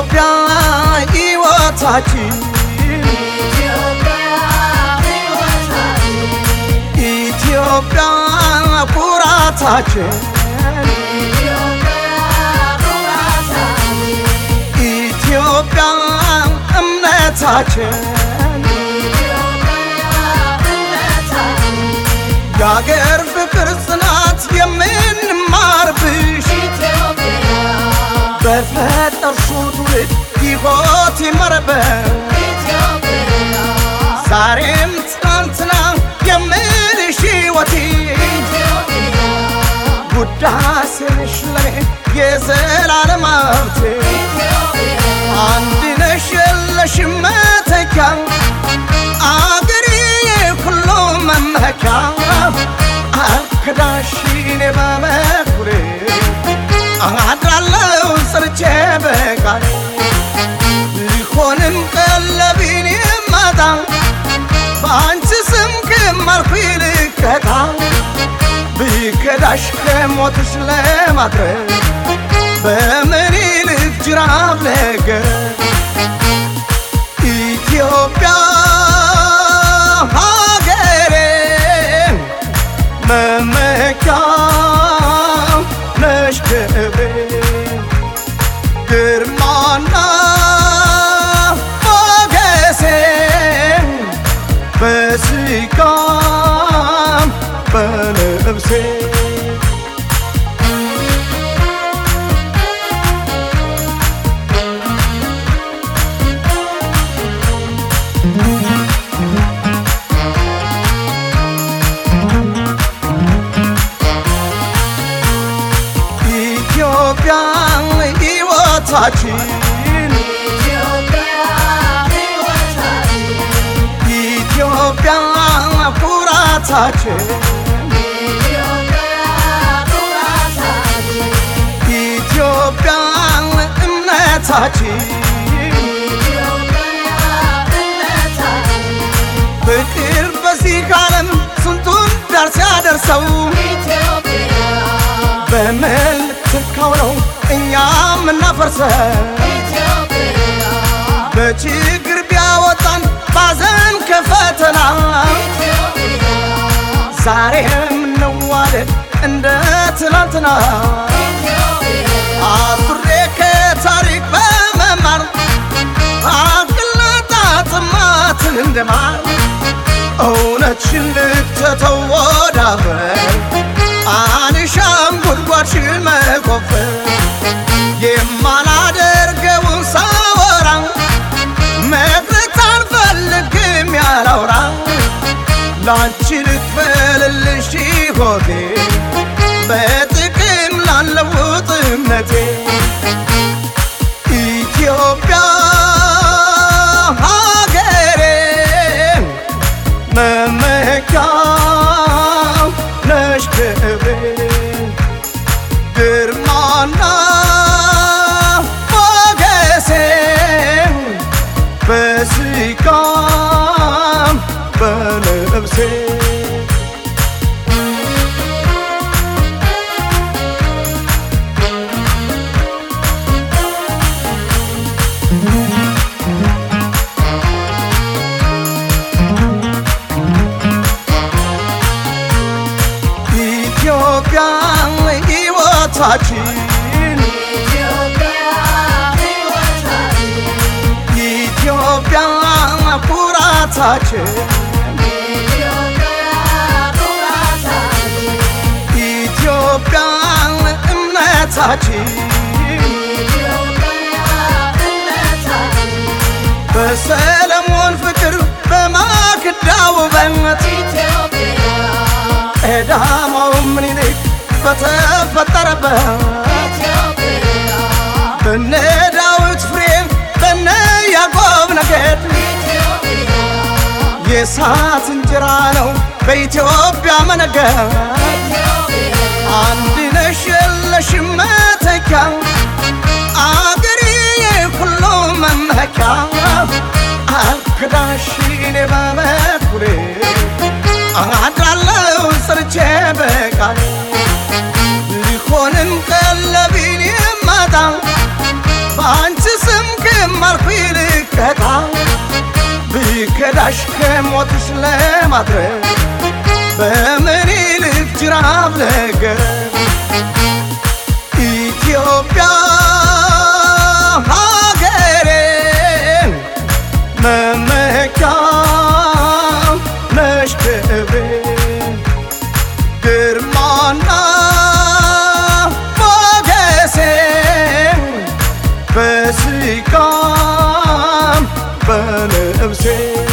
ኢትዮጵያ ሕይወታችን ኢትዮጵያ ኩራታችን ኢትዮጵያ እምነታችን የአገር ፍቅር ጽናት የምንማርብሽ በፈጠርሽው ትውልድ ሕይወት ይመረበት ዛሬም ትናንትና የምልሽ ሕይወቴ ውዳሴሽ ለኔ የዘላለም ሀብቴ አንድ ነሽ የለሽም መተኪያ አገሬ የሁሉ መመኪያ አልክዳሽኔ በመኩሬ አድራለው ሰርቼ በቃሌ ሊሆንም ቀለቢን የማጣ በአንቺ ስም ከማልኩ ልቀጣ ብከዳሽ ከሞትሽ ለማትረፍ በምን ይልቅ ጅራፍ ነገር ኢትዮጵያ ሀገሬ መመኪያ ነሽ ክብሬ ግርማና ሞገሴ በስጋም በነፍሴ ኢትዮጵያ ሕይወታችን ኢትዮጵያ ኩራታችን ኢትዮጵያ እምነታችን ፍቅር በዚህ ዓለም ስንቱን ዳር ሲያደርሰው በምን ልትካው ነው እኛ የምናፈርሰው በችግር ቢያወጣን ባዘን ከፈተና ዛሬም እንዋደድ እንደ ትናንትና አፍሬ ከታሪክ በመማር አቅልና ጥማትን እንደማር እውነትሽን ልትተው ወዳፈር አንሻም ጉድጓድሽን መቆፈር የማላደርገውን ሳወራ መቅረት አልፈልግም ያላውራ ላንቺ ልክፈልልሽ ሕይወቴ በጥቅም ላለውጥ እምነቴ ኢትዮጵያ ሀገሬ መመኪያ ነሽ ክብሬ ግርማና ሞገሴ በስጋም በነፍሴ ኢትዮጵያ ሕይወታችን ኢትዮጵያ ኩራታችን ኢትዮጵያ እምነታችን በሰለሞን ፍቅር በማክዳ ውበት ቀዳማው ምኒልክ በተፈጠረበት በነ ዳዊት ፍሬም በነ ያዕቆብ ነገድ የእሳት እንጀራ ነው በኢትዮጵያ መነገድ አንድ ነሽ የለሽም መተኪያ አገሬ የሁሉ መመኪያ አልክዳሽኔ በበኩሌ አድራለው ሰርቼ በቃሌ ሊሆንም ቀለቢን የማጣ በአንቺ ስም ለማድረግ በምኒልክ ጅራፍ ነገር ኢትዮጵያ ሀገሬ መመኪያ ነሽ ክብሬ ግርማና ሞገሴ በስጋም በነፍሴ